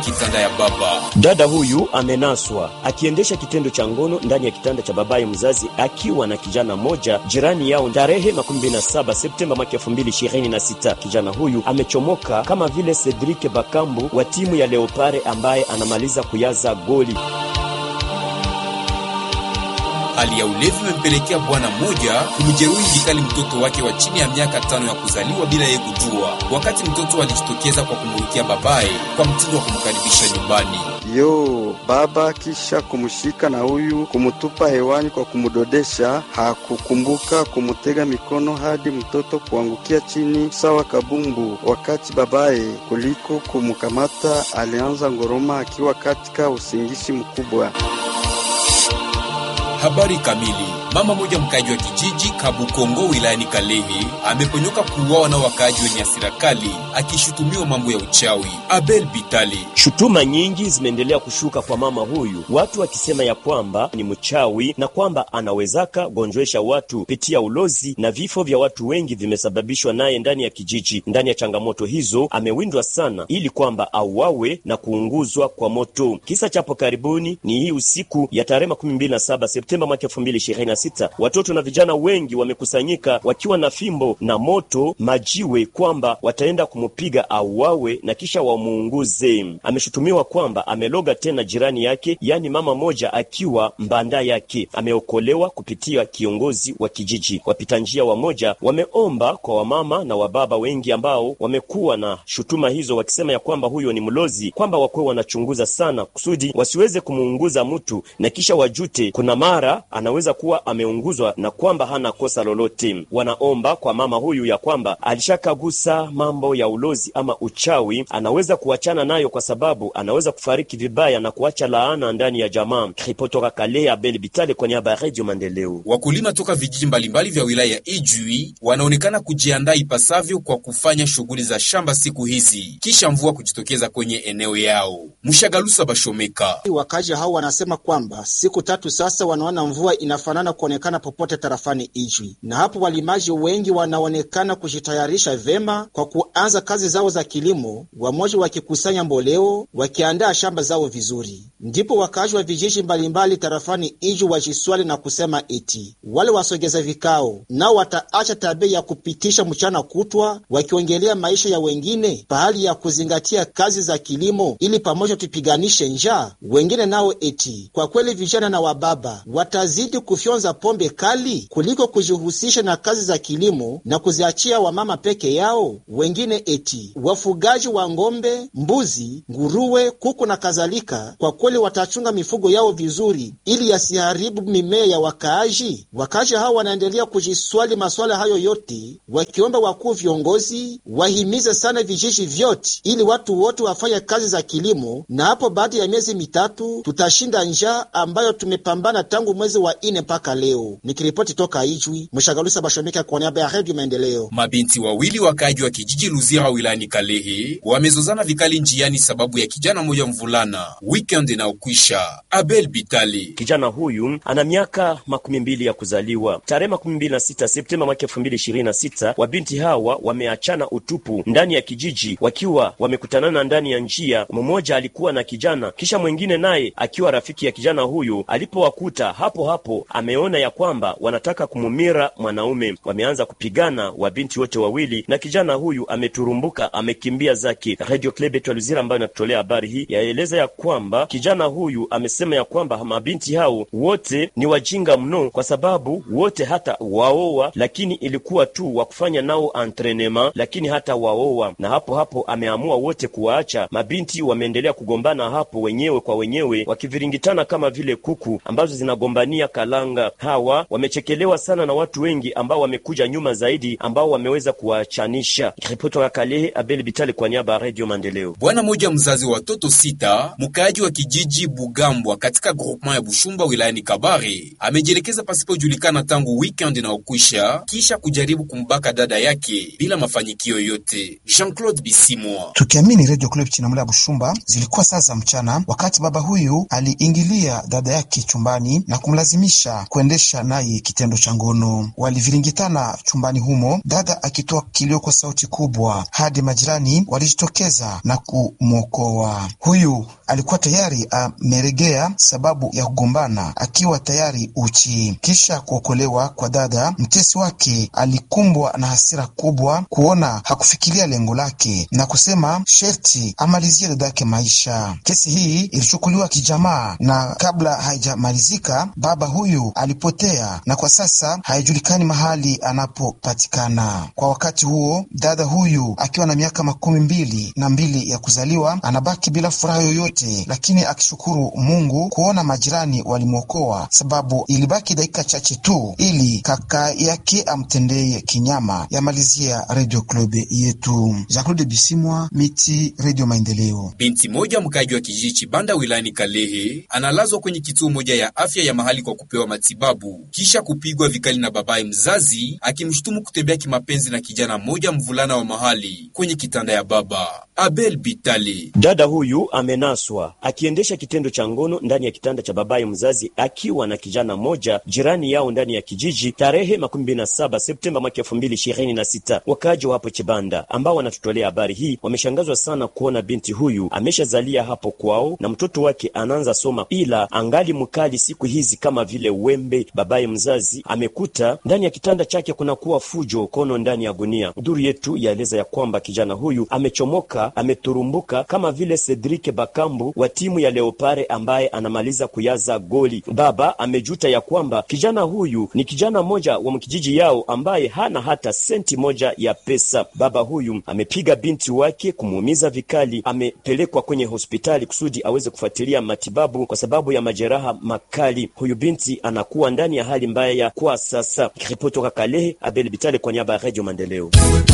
kitanda ya baba. Dada huyu amenaswa akiendesha kitendo cha ngono ndani ya kitanda cha babaye mzazi akiwa na kijana mmoja jirani yao tarehe 27 Septemba mwaka 2026. Kijana huyu amechomoka kama vile Cedric Bakambu wa timu ya Leopare ambaye anamaliza kuyaza goli. Hali ya ulevi imempelekea bwana mmoja kumjeruhi vikali mtoto wake wa chini ya miaka tano ya kuzaliwa bila yeye kujua, wakati mtoto alijitokeza kwa kumrukia babaye kwa mtindo wa kumkaribisha nyumbani. Yo baba kisha kumshika na huyu kumutupa hewani kwa kumudodesha, hakukumbuka kumutega mikono hadi mtoto kuangukia chini sawa kabumbu. Wakati babaye kuliko kumkamata, alianza ngoroma akiwa katika usingizi mkubwa. Habari kamili. Mama moja mkaaji wa kijiji Kabukongo wilayani Kalehe ameponyoka kuuawa na wakaaji wenye hasira kali akishutumiwa mambo ya uchawi. Abel Bitali. Shutuma nyingi zimeendelea kushuka kwa mama huyu, watu wakisema ya kwamba ni mchawi na kwamba anawezaka gonjwesha watu pitia ulozi, na vifo vya watu wengi vimesababishwa naye ndani ya kijiji. Ndani ya changamoto hizo amewindwa sana, ili kwamba auawe na kuunguzwa kwa moto. Kisa chapo karibuni ni hii usiku ya tarehe 27 Septemba mwaka 2026 watoto na vijana wengi wamekusanyika wakiwa na fimbo na moto majiwe, kwamba wataenda kumupiga auawe na kisha wamuunguze. Ameshutumiwa kwamba ameloga tena jirani yake, yaani mama moja akiwa mbanda yake. Ameokolewa kupitia kiongozi wa kijiji. Wapita njia wamoja wameomba kwa wamama na wababa wengi ambao wamekuwa na shutuma hizo, wakisema ya kwamba huyo ni mlozi, kwamba wakuwe wanachunguza sana kusudi wasiweze kumuunguza mtu na kisha wajute kuna mara anaweza kuwa ameunguzwa na kwamba hana kosa lolote. Wanaomba kwa mama huyu ya kwamba alishakagusa mambo ya ulozi ama uchawi, anaweza kuachana nayo kwa sababu anaweza kufariki vibaya na kuacha laana ndani ya jamaa. Ripotoka Kale, Abel Bitale kwa niaba ya Radio Maendeleo. Wakulima toka vijiji mbalimbali vya wilaya ya Ijwi wanaonekana kujiandaa ipasavyo kwa kufanya shughuli za shamba siku hizi kisha mvua kujitokeza kwenye eneo yao. Mshagalusa Bashomeka. Wakazi hao wanasema kwamba siku tatu sasa wanaona mvua inafanana kuonekana popote tarafani Ijwi, na hapo walimaji wengi wanaonekana kujitayarisha vema kwa kuanza kazi zao za kilimo, wamoja wakikusanya mboleo, wakiandaa shamba zao vizuri. Ndipo wakazi wa vijiji mbalimbali tarafani Ijwi wajiswali na kusema eti wale wasogeza vikao nao wataacha tabia ya kupitisha mchana kutwa wakiongelea maisha ya wengine pahali ya kuzingatia kazi za kilimo, ili pamoja tupiganishe njaa. Wengine nao eti kwa kweli vijana na wababa watazidi kufyonza pombe kali kuliko kujihusisha na kazi za kilimo na kuziachia wamama peke yao. Wengine eti wafugaji wa ng'ombe, mbuzi, nguruwe, kuku na kadhalika, kwa kweli watachunga mifugo yao vizuri ili yasiharibu mimea ya wakaaji. Wakaaji hao wanaendelea kujiswali maswala hayo yote, wakiomba wakuu viongozi wahimize sana vijiji vyote ili watu wote wafanye kazi za kilimo, na hapo baada ya miezi mitatu tutashinda njaa ambayo tumepambana tangu mwezi wa ine mpaka leo. Nikiripoti toka Ijwi, Mshagalusa Bashomeka kwa niaba ya Redio Maendeleo. Mabinti wawili wakaaji wa kijiji Luzira wilayani Kalehe wamezozana vikali njiani sababu ya kijana mmoja mvulana. Weekend inaokwisha. Abel Bitali. Kijana huyu ana miaka makumi mbili ya kuzaliwa. Tarehe makumi mbili na sita Septemba mwaka elfu mbili ishirini na sita wabinti hawa wameachana utupu ndani ya kijiji wakiwa wamekutanana ndani ya njia. Mmoja alikuwa na kijana, kisha mwingine naye akiwa rafiki ya kijana huyu. Alipowakuta hapo hapo, ameona ya kwamba wanataka kumumira mwanaume. Wameanza kupigana wabinti wote wawili, na kijana huyu ameturumbuka, amekimbia zake. Radio Club yetu ya Luzira ambayo inatutolea habari hii yaeleza ya kwamba kijana huyu amesema ya kwamba mabinti hao wote ni wajinga mno, kwa sababu wote hata waoa, lakini ilikuwa tu wa kufanya nao entrenema, lakini hata waoa. Na hapo hapo ameamua wote kuwaacha. Mabinti wameendelea kugombana hapo wenyewe kwa wenyewe, wakiviringitana kama vile kuku ambazo zinagombania kalanga. Hawa wamechekelewa sana na watu wengi ambao wamekuja nyuma zaidi, ambao wameweza kuwachanisha. Ripoti ya Kalehe, Abel Bitali kwa niaba ya Radio Maendeleo. Bwana mmoja mzazi wa watoto sita mkaaji wa kijiji Bugambwa katika groupement ya Bushumba wilayani Kabare amejielekeza pasipojulikana tangu weekend inaokwisha kisha kujaribu kumbaka dada yake bila mafanikio yote. Jean-Claude Bisimwa. Tukiamini Radio Club Chinamula Bushumba, zilikuwa saa za mchana wakati baba huyu aliingilia dada yake chumbani na kumlazimisha kwenda kuendesha naye kitendo cha ngono. Waliviringitana chumbani humo, dada akitoa kilio kwa sauti kubwa, hadi majirani walijitokeza na kumwokoa. Huyu alikuwa tayari ameregea sababu ya kugombana, akiwa tayari uchi. Kisha kuokolewa kwa dada, mtesi wake alikumbwa na hasira kubwa kuona hakufikiria lengo lake na kusema sherti amalizie dadake maisha. Kesi hii ilichukuliwa kijamaa, na kabla haijamalizika baba huyu alipotea na kwa sasa haijulikani mahali anapopatikana. Kwa wakati huo, dada huyu akiwa na miaka makumi mbili na mbili ya kuzaliwa anabaki bila furaha yoyote, lakini akishukuru Mungu kuona majirani walimwokoa, sababu ilibaki dakika chache tu ili kaka yake amtendee kinyama. Yamalizia Radio Club yetu. Jean-Claude Bisimwa, Miti, Radio Maendeleo. Binti moja mkaji wa kijiji Chibanda wilayani Kalehe analazwa kwenye kituo moja ya afya ya mahali kwa kupewa matibabu kisha kupigwa vikali na babaye mzazi akimshutumu kutembea kimapenzi na kijana mmoja mvulana wa mahali kwenye kitanda ya baba. Abel Bitali. Dada huyu amenaswa akiendesha kitendo cha ngono ndani ya kitanda cha babaye mzazi akiwa na kijana mmoja jirani yao ndani ya kijiji tarehe makumi mbili na saba Septemba mwaka elfu mbili ishirini na sita. Wakaaji wa hapo Chibanda ambao wanatutolea habari hii wameshangazwa sana kuona binti huyu ameshazalia hapo kwao na mtoto wake anaanza soma, ila angali mkali siku hizi kama vile wembe. Babaye mzazi amekuta ndani ya kitanda chake kunakuwa fujo kono ndani ya gunia. Duru yetu yaeleza ya kwamba kijana huyu amechomoka, ameturumbuka kama vile Cedric Bakambu wa timu ya Leopare ambaye anamaliza kuyaza goli. Baba amejuta ya kwamba kijana huyu ni kijana mmoja wa mkijiji yao ambaye hana hata senti moja ya pesa. Baba huyu amepiga binti wake kumuumiza vikali, amepelekwa kwenye hospitali kusudi aweze kufuatilia matibabu kwa sababu ya majeraha makali. Huyu binti anakuwa ndani ya hali mbaya kwa sasa. Ripoti toka Kalehe, Abel Bitale kwa niaba ya Radio Maendeleo.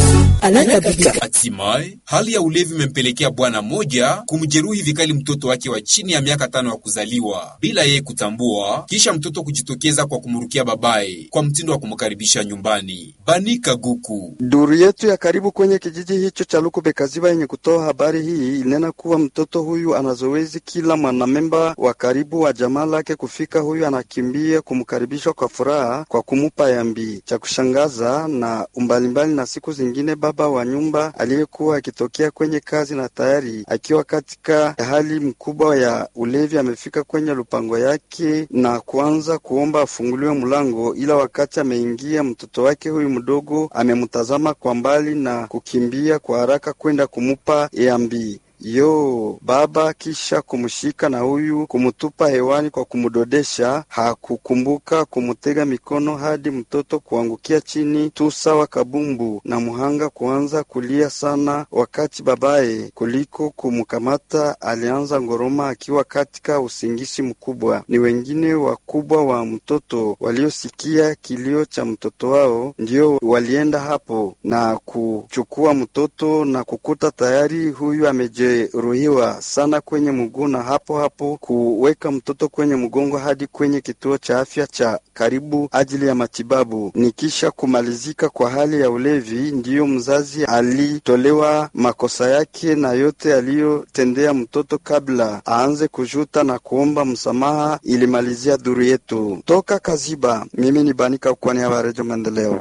Hatimaye hali ya ulevi imempelekea bwana mmoja kumjeruhi vikali mtoto wake wa chini ya miaka tano wa kuzaliwa bila yeye kutambua, kisha mtoto kujitokeza kwa kumrukia babaye kwa mtindo wa kumkaribisha nyumbani. Banika Guku. Duru yetu ya karibu kwenye kijiji hicho cha Lukube Kaziba yenye kutoa habari hii ilinena kuwa mtoto huyu ana zoezi kila mwanamemba wa karibu wa jamaa lake kufika, huyu anakimbia kumkaribisha kwa furaha kwa kumupa yambi. Cha kushangaza na umbalimbali na siku zingine, baba wa nyumba aliyekuwa akitokea kwenye kazi na tayari akiwa katika hali mkubwa ya ulevi amefika kwenye lupango yake na kuanza kuomba afunguliwe mlango, ila wakati ameingia mtoto wake huyu mdogo amemtazama kwa mbali na kukimbia kwa haraka kwenda kumupa yambi yo baba, kisha kumshika na huyu kumtupa hewani kwa kumdodesha. Hakukumbuka kumutega mikono hadi mtoto kuangukia chini tu sawa kabumbu, na muhanga kuanza kulia sana, wakati babaye kuliko kumkamata alianza ngoroma akiwa katika usingisi mkubwa. Ni wengine wakubwa wa mtoto waliosikia kilio cha mtoto wao ndio walienda hapo na kuchukua mtoto na kukuta tayari huyu ameje ruhiwa sana kwenye mguu na hapo hapo kuweka mtoto kwenye mgongo hadi kwenye kituo cha afya cha karibu ajili ya matibabu. Ni kisha kumalizika kwa hali ya ulevi, ndiyo mzazi alitolewa makosa yake na yote aliyotendea mtoto kabla aanze kujuta na kuomba msamaha. Ilimalizia duru yetu toka Kaziba. Mimi ni Banika kwa niaba ya Redio Maendeleo.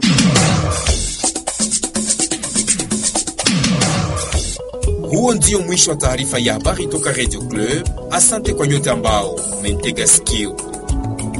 Huo ndio mwisho wa taarifa ya habari toka Radio Club. Asante kwa nyote ambao umentega sikio.